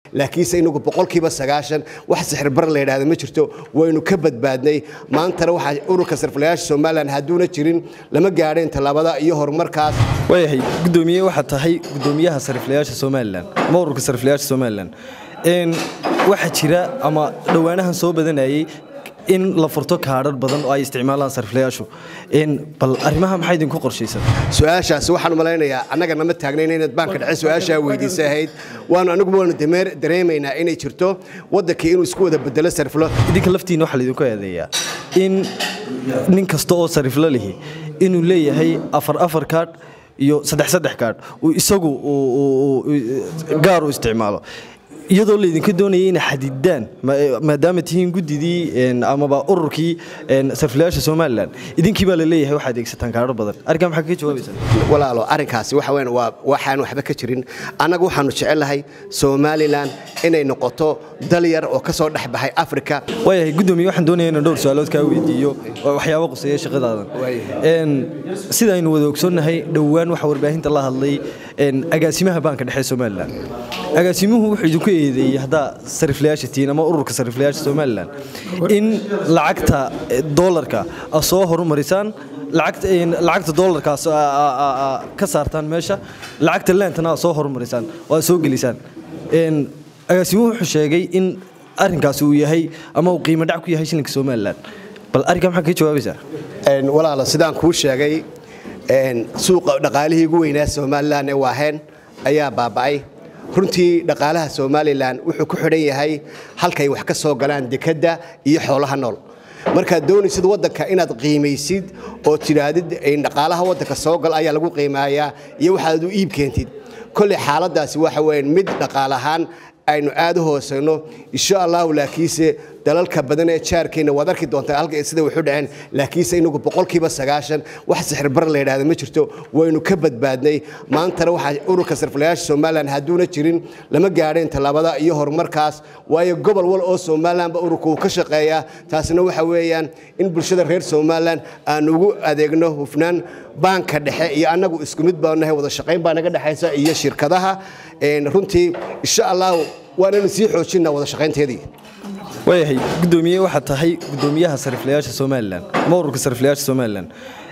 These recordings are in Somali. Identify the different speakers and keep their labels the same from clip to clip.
Speaker 1: laakiinse inagu boqolkiiba sagaashan wax sixirbar la yidhaahdo ma jirto waynu ka badbaadnay maantana waxaa ururka sarfilayaasha somalilan hadduuna jirin lama gaadheen tallaabada iyo horumarkaas
Speaker 2: waayahay gudoomiye waxaad tahay gudoomiyaha sariflayaasha somalilan ama ururka sariflayaasha somalilan waxaa jira ama dhowaanahan soo badanayay in la furto kaadhar badan oo ay isticmaalaan sariflayaashu bal arrimaha maxaa idinku qorshaysan
Speaker 1: su-aashaasi waxaan malaynayaa annaga nama taagnayn inaad baanka dhexe su-aashaa weydiisa ahayd waanu anagu waanu dareemaynaa inay jirto waddankii inuu isku wada bedelo sariflo
Speaker 2: idinka laftiina waxaa laydinku eedeeyaa in nin kasta oo sariflo lihi inuu leeyahay afar afar kaadh iyo saddex saddex kaadh uu isagu gaar u isticmaalo iyadoo laydinka doonaya inay xadidaan maadaama tihiin guddidii amaba ururkii sarfilayaasha somalilan idinkii baa la leeyahay waxaad adeegsataan kaadho badan arrinkaa maxaa kaga jawaabaysaa
Speaker 1: walaalo arrinkaasi waxa weyn waa waxaan waxba ka jirin annagu waxaanu jecelnahay somalilan inay noqoto dal yar oo ka soo dhex baxay afrika
Speaker 2: waayahay guddoomiye waxaan doonaya inaan dhowr su-aalood kaa weydiiyo waxyaabo quseeya shaqadaadan sida aynu wada ogsoonnahay dhowaan waxaa warbaahinta la hadlay agaasimaha baanka dhexe somalilan agaasimuhu wuxuu idinku eedeeyey haddaa sariflayaasha tihiin ama ururka sariflayaasha somalilan in lacagta doolarka a soo horumarisaan lacagta doolarkaas ka saartaan meesha lacagta leentana a soo horumarisaan oo aad soo gelisaan agaasimuhu wuxuu sheegay in arrinkaasi uu yahay ama uu qiimo dhac ku yahay shilinka somalilan bal arrinkaa maxaa kaga jawaabaysaa
Speaker 1: walaalo sidaan kuu sheegay suuqa dhaqaalihii ugu weynaa somalilan ee waaheen ayaa baaba'ay runtii dhaqaalaha somalilan wuxuu ku xidhan yahay halkay wax ka soo galaan dekedda iyo xoolaha nool markaad doonaysid waddanka inaad qiimaysid oo tidhaahdid dhaqaalaha waddanka soo gal ayaa lagu qiimaayaa iyo waxaad u iib keentid kolley xaaladdaasi waxa weyan mid dhaqaal ahaan aynu aad u hoosayno insha allahu laakiinse dalalka badan ee jaarkeenna waad arki doontaa halka sida waxu dhaceen laakiinse inagu boqolkiiba sagaashan wax sixirbar la yidhaahdo ma jirto waynu ka badbaadnay maantana waxaa ururka sarfilayaasha somalilan hadduuna jirin lama gaadheen tallaabada iyo horumarkaas waayo gobol wal oo somalilanba ururka uu ka shaqeeyaa taasina waxa weeyaan in bulshada reer somalilan aan ugu adeegno hufnaan baanka dhexe iyo annagu isku mid baa nahay wada shaqayn baa naga dhexaysa iyo shirkadaha runtii insha allahu waananu sii xoojinaa wada shaqaynteedii
Speaker 2: waayahay gudoomiye waxaad tahay gudoomiyaha sariflayaasha somalilan ama ururka sariflayaasha somalilan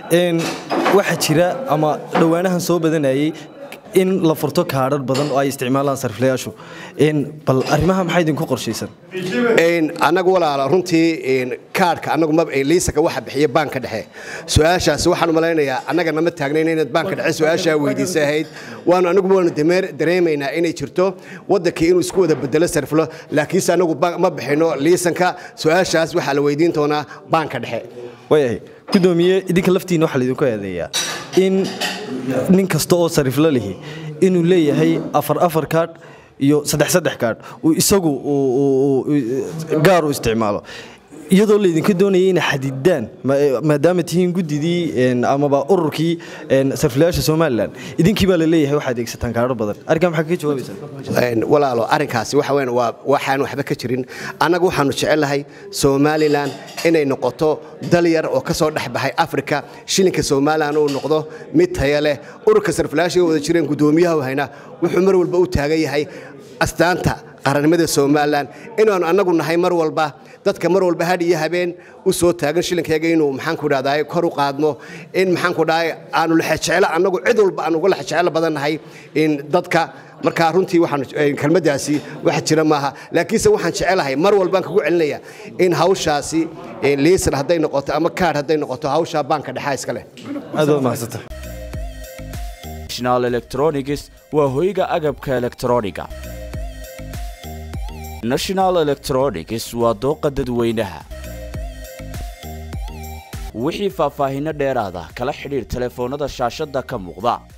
Speaker 2: waxaa jira ama dhowaanahan soo badanayay in la furto kaadhar badan oo ay isticmaalaan sariflayaashu bal arrimaha maxaa idinku qorshaysan
Speaker 1: annagu walaala runtii kaadhka annagu liisaka waxa bixiya baanka dhexe su-aashaasi waxaan malaynayaa annaga nama taagnayn inaad baanka dhexe su-aashaa weydiisa ahayd waanu anagu waanu dareemaynaa inay jirto waddankii inuu isku wada bedelo sarfilo laakiinse annagu ma bixino liisanka su-aashaas waxaa la weydiin doonaa baanka dhexe
Speaker 2: waayahay gudoomiye idinka laftiina waxaa laydinku eedeeyaa in nin kasta oo sariflo lihi inuu leeyahay afar afar kaadh iyo saddex saddex kaadh uu isagu gaar u isticmaalo iyadoo laydinka doonaya inay xadidaan maadaama tihiin guddidii amaba ururkii sarfilayaasha somalilan idinkii baa la leeyahay waxaad adeegsataan kaadho badan arrinkaa maxaa kaga jawaabaysaa
Speaker 1: walaalo arrinkaasi waxa weyn waa waxaan waxba ka jirin annagu waxaanu jecelnahay somalilan inay noqoto dal yar oo ka soo dhex baxay afrika shilinka somalilan uu noqdo mid taya leh ururka sarfilayaasha wada jireen guddoomiyaha hayna wuxuu mar walba u taagan yahay astaanta qarannimada somalilan inaanu annagu nahay mar walba dadka mar walba hadh iyo habeen u soo taagan shilinkeega inuu maxaanku dhahdaay kor u qaadno in maxaanku dhahay aanu lexejeclo annagu cid walba aan uga lexejeclo badan nahay in dadka markaa runtii waxaan kelmaddaasi wax jira maaha laakiinse waxaan jecelahay mar walbaan kugu celinaya in hawshaasi liisan hadday noqoto ama kaadh hadday noqoto hawshaa baanka dhexaa iska leh
Speaker 2: aad waad mahadsanta
Speaker 3: national electronics waa hoyga agabka elektrooniga national electronics waa dooqa dadweynaha wixii faahfaahinno dheeraada kala xidhiir telefoonnada shaashadda ka muuqda